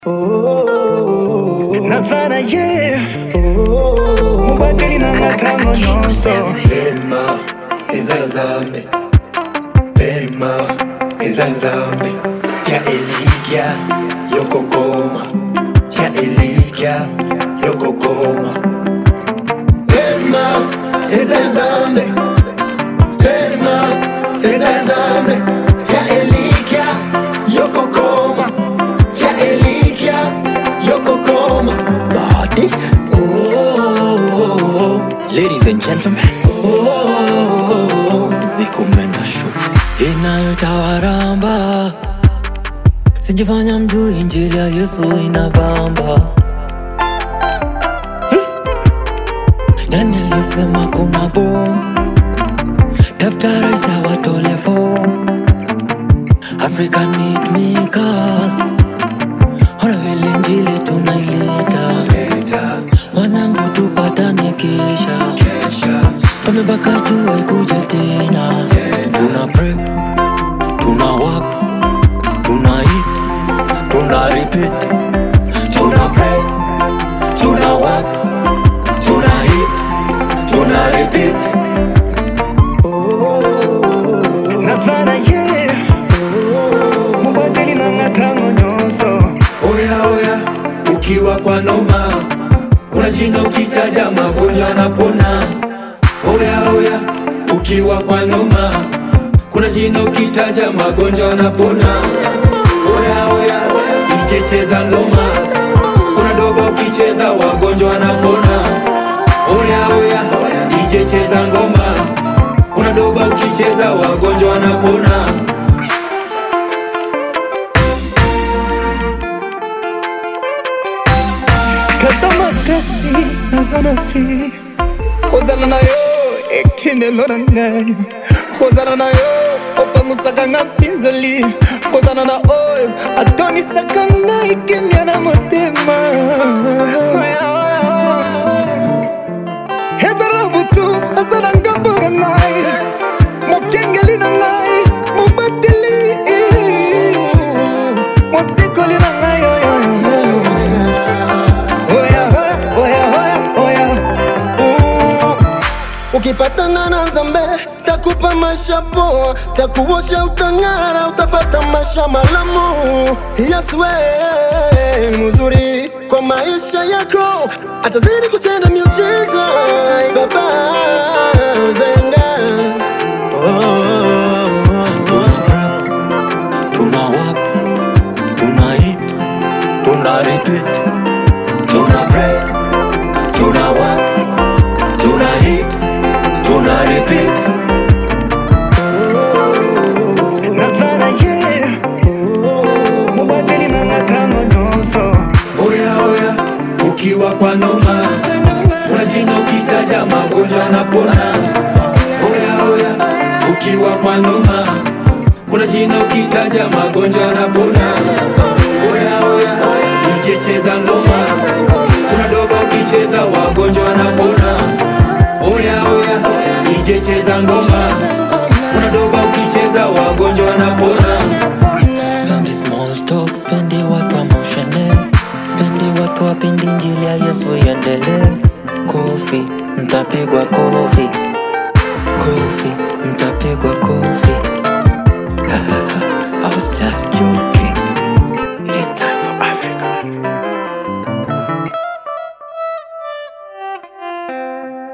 nazana ye mubateli na matango nyonso pema eza nzambe pema eza nzambe tya elikya yokokoma tya elikya yokokoma pema eza nzambe pema eza nzambe tya elikya yokokoma tya elikya yokokoma body oh, oh, oh, oh. Ladies and gentlemen, Zikumenda Show inayotawaramba sijifanya mjuu, injili ya Yesu inabamba. Eh, Nani alisema kuna bomu? Daftari za watole form Africa need me cause Ona vile injili tunaileta Leta, Wanangu tupatane kisha kesha, tumebaka jua ikuje tena tuna pray tuna work tuna eat tuna repeat tuna pray, tuna work, tuna eat, tuna repeat. nazana ye mubateli na matango nyonso Oya oya, ukiwa kwa noma, kuna jina ukitaja magonjwa yanapona. Oya oya, ukiwa kwa noma, kuna jina ukitaja magonjwa yanapona. Oya oya, DJ cheza ngoma, kuna doba ukicheza wagonjwa wanapona. Oya oya, DJ cheza ngoma, kuna doba ukicheza wagonjwa wanapona. kata makasi nazana fi kozala na yo ekendelo na ngai kozala na yo opangusaka nga mpinzoli kozala na oyo atonisaka ngai kimia na motema ezala na butu aza na ngambo na ngai mokengeli na ngai mobateli mosikoli na ngai oyo Oya, oya, oya, oya. Mm. ukipatana na nzambe takupa maisha poa takuosha utang'ara utapata maisha malamu yesu we mzuri kwa maisha yako atazidi kutenda miujiza Ai, baba zenga oh, oh, oh. tuna work tuna eat tuna repeat Tuna pray, tuna work, tuna eat, tuna repeat. nazana ye mubateli na matango nyonso Oya oya, ukiwa kwa noma, kuna jina ukitaja magonjwa yanapona. Oya oya, ukiwa kwa noma, kuna jina ukitaja magonjwa yanapona. Oya oya, DJ cheza ngoma, kuna doba ukicheza wagonjwa wanapona. Oya oya, DJ cheza ngoma, kuna doba ukicheza wagonjwa wanapona. Spendi small talk, spendi watu emotional Spendi watu wapendi injili ya Yesu iendelee Kofi, mtapigwa kofi Kofi, mtapigwa kofi I was just joking It is time for Africa